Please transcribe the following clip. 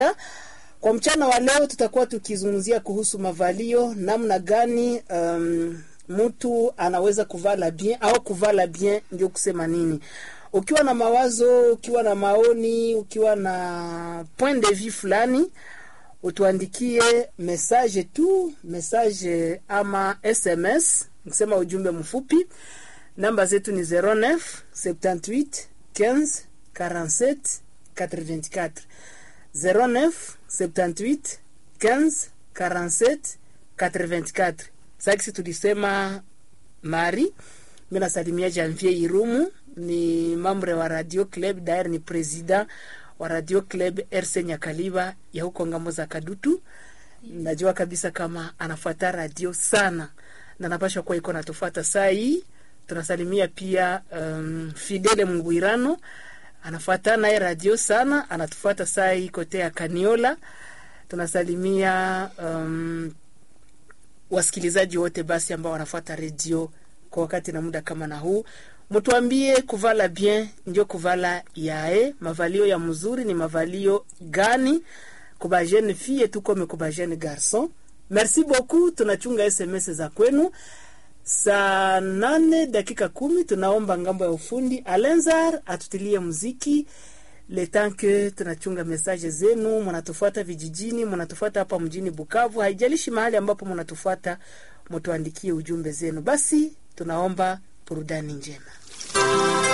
Kwa mchana wa leo tutakuwa tukizungumzia kuhusu mavalio, namna gani um, mtu anaweza kuvala bien au kuvala bien ndio kusema nini. Ukiwa na mawazo, ukiwa na maoni, ukiwa na point de vue fulani, utuandikie message tu, message ama SMS, nikisema ujumbe mfupi. Namba zetu ni 09 78 15 47 84 09 78 15 47 84. Sasa tulisema Mari, mimi nasalimia Janvier Irumu, ni mambre wa Radio Club, dair ni president wa Radio Club RC Nyakaliba ya huko ngambo za Kadutu. Najua kabisa kama anafuata radio sana na napasha kuwa iko natufuata saa hii. Tunasalimia pia um, Fidele Mungwirano anafuata naye radio sana, anatufuata saa hii kote ya Kaniola. Tunasalimia um, wasikilizaji wote basi ambao wanafuata redio kwa wakati na muda kama na huu. Mtuambie kuvala bien ndio kuvala yae, mavalio ya mzuri ni mavalio gani? Kuba jeune fille tukome kuba jeune garçon. Merci beaucoup, tunachunga SMS za kwenu. Saa nane dakika kumi tunaomba ngambo ya ufundi Alenzar atutilie muziki le temps que tunachunga message zenu. Mnatufuata vijijini, mnatufuata hapa mjini Bukavu, haijalishi mahali ambapo mnatufuata, mtuandikie ujumbe zenu. Basi tunaomba burudani njema.